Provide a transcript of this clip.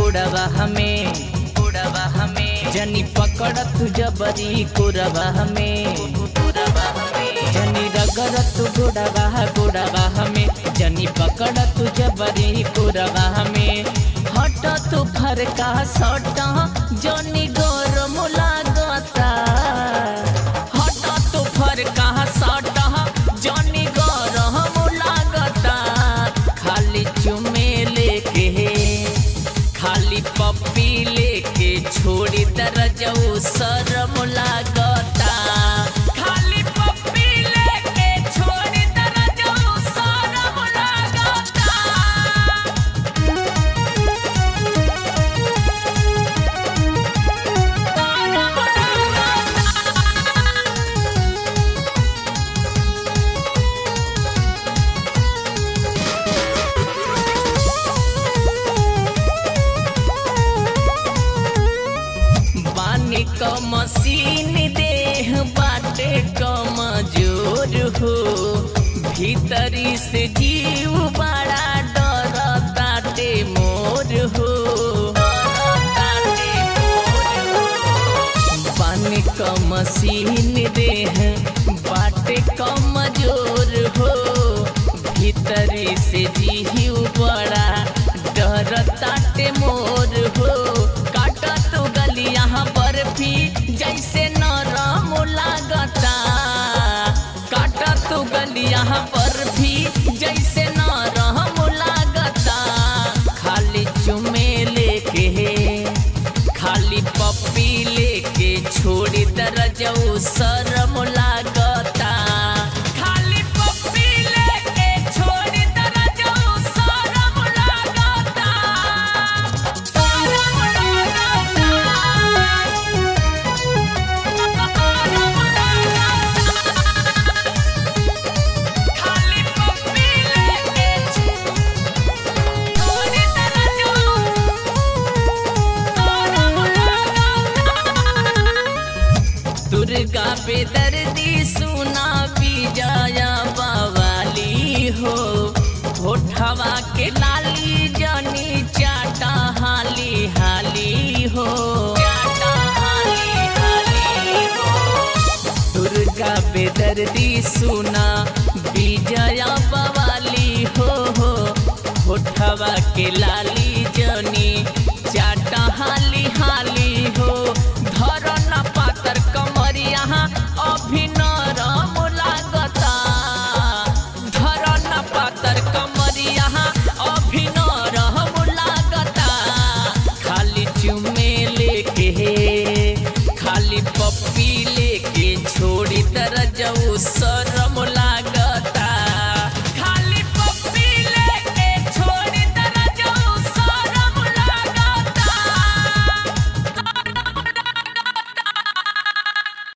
कोड़वा हमें कोड़वा हमें जनी पकड़ तू जबरी कोरवा हमें कोरवा हमें जनी रगड़ तू गोड़वा गोड़वा हमें जनी पकड़ तू जबरी कोरवा हमें हट तू फरका सटा जनी गरम लागता हट तू फरका सटा जनी गरम लागता खाली चुमे लेके खाली पप्पी लेके छोड़ी दरजऊ शरम लागता खाली पप्पी लेके छोड़ी दरजऊ शरम लागता बानी क मशीन देह बाटे कमजोर हो भीतरी से जीव बड़ा डर ताटे मोर हो बानी क मशीन देह बाटे कमजोर हो भीतरी से जीव बड़ा डर ताटे मोर हो काटा तो गलिया बर्फी जैसे नरम लागता काटा तो गलिया बर्फी जैसे नरम लागता खाली चुमे लेके खाली पप्पी लेके छोड़ी दरजऊ शरम लागता खाली पप्पी लेके छोड़ी दरजऊ शरम लागता शरम लागता शरम लागता खाली पप्पी लेके छोड़ी दरजऊ दुर्गा पे दर्दी सुना विजया बवाली हो होठवा के लाली जनी चाटा हाली हाली हो चाटा हाली हाली हो दुर्गा पे दर्दी सुना विजया बवाली हो हो होठवा के लाली